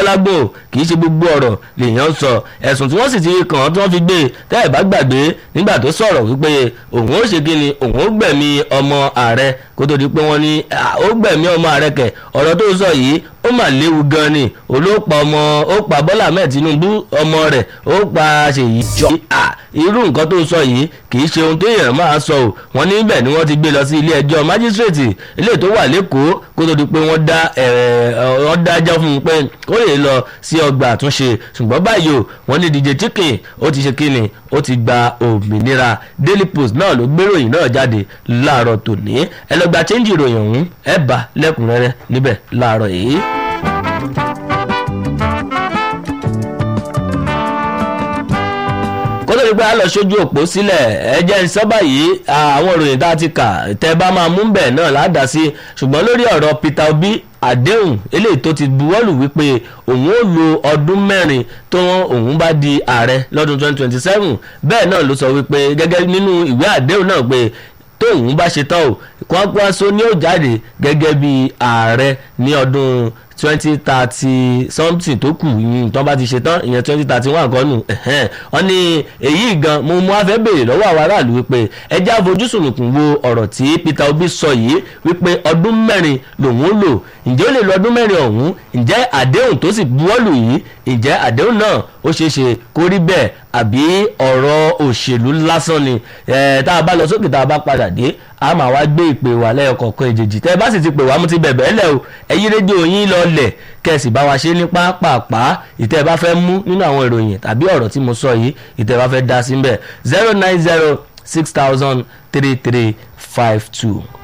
gbọ́lágbò kì í ṣe gbogbo ọ̀rọ̀ lèèyàn sọ ẹ̀sùn tí wọ́n sì ti kàn án tí wọ́n fi gbé tẹ́ ẹ̀ bá gbàgbé nígbà tó sọ̀rọ̀ wípé òun ó ṣe kí ni òun ó gbẹ̀mí ọmọ ààrẹ kó tó di pé wọ́n ní ó gbẹ̀mí ọmọ ààrẹ kẹ̀ ọ̀rọ̀ tó sọ yìí ó mà léwu gan ni olóòpà ọmọ ó pa Bọ́lá Ahmed Tinubu ọmọ rẹ̀ ó pa Ṣèyí jọ irú nǹkan tó sọ yìí kì í ṣe ohun téèyàn máa sọ ò wọ́n níbẹ̀ ni wọ́n ti gbé lọ sí ilé ẹjọ́ májísrèètì ilé tó wà lẹ́kọ̀ọ́ kó tó di pé wọ́n dá wọ́n dájọ́ fún un pé ó lè lọ sí ọgbà àtúnṣe ṣùgbọ́n báyìí o wọ́n ní DJ Chicken ó ti ṣe kíni ó ti gba òmìnira Daily Post náà ló gbéròyìn náà jáde láàárọ̀ tòní ẹ lọ gba chẹ́ńjì ìròyìn ọ̀hún ẹ bá lẹ́kùnrẹ́rẹ́ níbẹ̀ láàárọ̀ yìí. kó tó di pé a lọ sójú òpó sílẹ̀ ẹ jẹ́ ìsọ́bà yìí àwọn ìròyìn tá a ti kà tẹ́ bá máa mú bẹ̀ náà ládàá sí ṣùgbọ́n lórí ọ̀rọ̀ Peter Obi àdéhùn eléyìí tó ti buwọ́lù wípé òun ó lo ọdún mẹ́rin tó òun bá di ààrẹ lọ́dún 2027 bẹ́ẹ̀ náà ló sọ wípé gẹ́gẹ́ nínú ìwé àdéhùn náà pé tóun bá ṣe tán o Kwankwaso ni ó jáde gẹ́gẹ́ bí ààrẹ ní ọdún twenty thirty something tó kù yìí tó bá ti ṣe tán ìyẹn twenty thirty one kan nù wọ́n ní èyí gan mo mú afẹ́ béèrè lọ́wọ́ àwọn aráàlú wípé ẹjẹ́ àfojúsùnùkùn wo ọ̀rọ̀ tí Peter Obi sọ yìí wípé ọdún mẹ́rin lòun ó lò ǹjẹ́ ó lè lo ọdún mẹ́rin ọ̀hún ǹjẹ́ àdéhùn tó sì buwọ́lù yìí ǹjẹ́ àdéhùn náà ó ṣeé ṣe kó rí bẹ́ẹ̀ àbí ọ̀rọ̀ òṣèlú lásán ni tá a bá lọ sókè tá a bá padà dé a máa wá gbé ìpè wà lẹ́yọkọ̀ọ̀kan ìjèjì tẹ́ ẹ bá sì ti pè wá mú ti bẹ̀bẹ̀ ẹ́lẹ̀ o ẹ̀yí rédíò yín lọ lẹ̀ kẹ́sì bá wa ṣe ní pápápá ìtẹ́ ẹ bá fẹ́ mú nínú àwọn ìròyìn tàbí ọ̀rọ̀ tí mo sọ yìí ìtẹ́ ẹ bá fẹ́ dá sí mbẹ̀ zero nine zero six thousand three three five two.